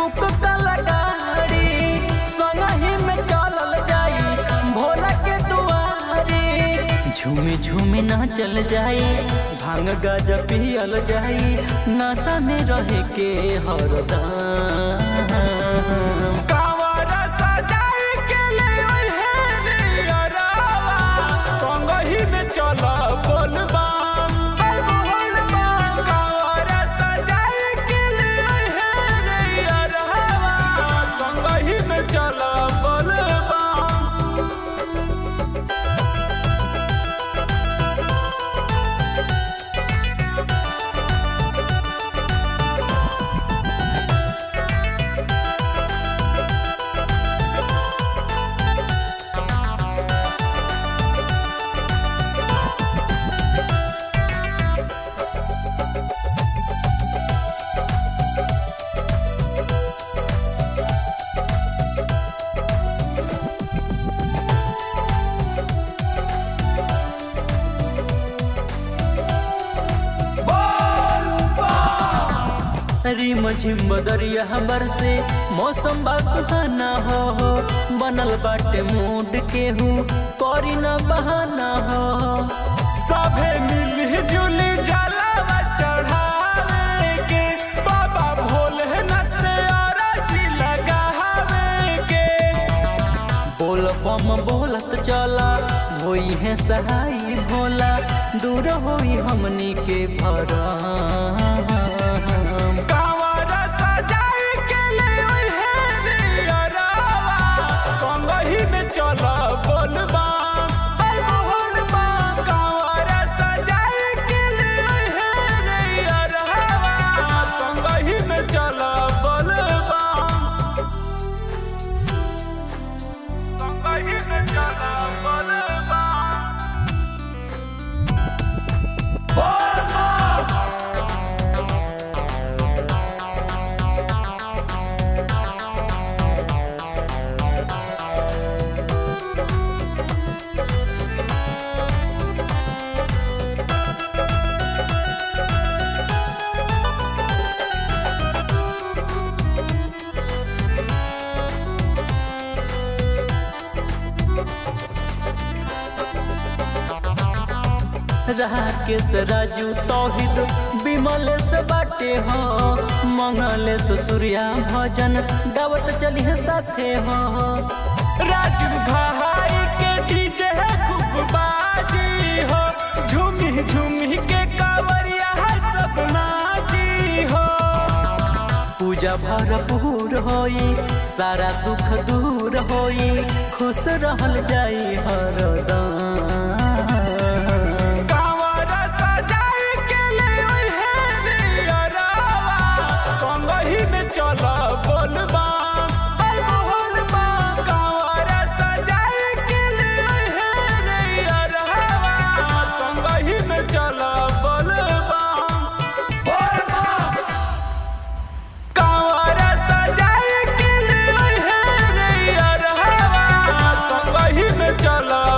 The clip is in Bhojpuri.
बुक कला गाड़ी संगही में चलल जाई भोला के दुआरी झूमे झूमे ना चल जाई भांग गाजा पियल जाई नशा में रहे के हरदम कांवरा सजाए के ले ओए हे रे अरावा संगही में चल बोलबाम बोलबाम कांवरा सजाए के ले ओए हे रे अरावा संगही में चल बोलबाम रिम झिम बदरिया बरसे मौसम बा सुहाना हो हो बनल बाटे मूड केहू करी न बहाना हो सभे मिली जुली जलावा चढ़ावे के बाबा भोलेनाथ से अरजी लगावे के बोल बम बोलत चला होई है सहाई भोला दूर होई हमनी के भरम कांवरा सजाए के ले ओए हे रे अरावा संगही में चल बोलबाम बोलबाम कांवरा सजाए के ले ओए हे रे अरावा संगही में चल बोलबाम संगही में चल बोलबाम राकेश राजू तौहिद विमल से बाटे हो मंगल सूर्या भजन गावत चली है साथे हो राजू भाई के डीजे है खूब बाजी हो झूमी झूमी के कावरिया है सब नाची हो पूजा भरपूर होई सारा दुख दूर होई खुश रहल जाई हरदम कांवरा सजाए के ले ओए हे रे अरावा संगही में चल बोलबाम बोलबाम कांवरा सजाए के ले ओए हे रे अरावा संगही में चल बोलबाम बोलबाम कांवरा सजाए के ले ओए हे रे अरावा संगही में चल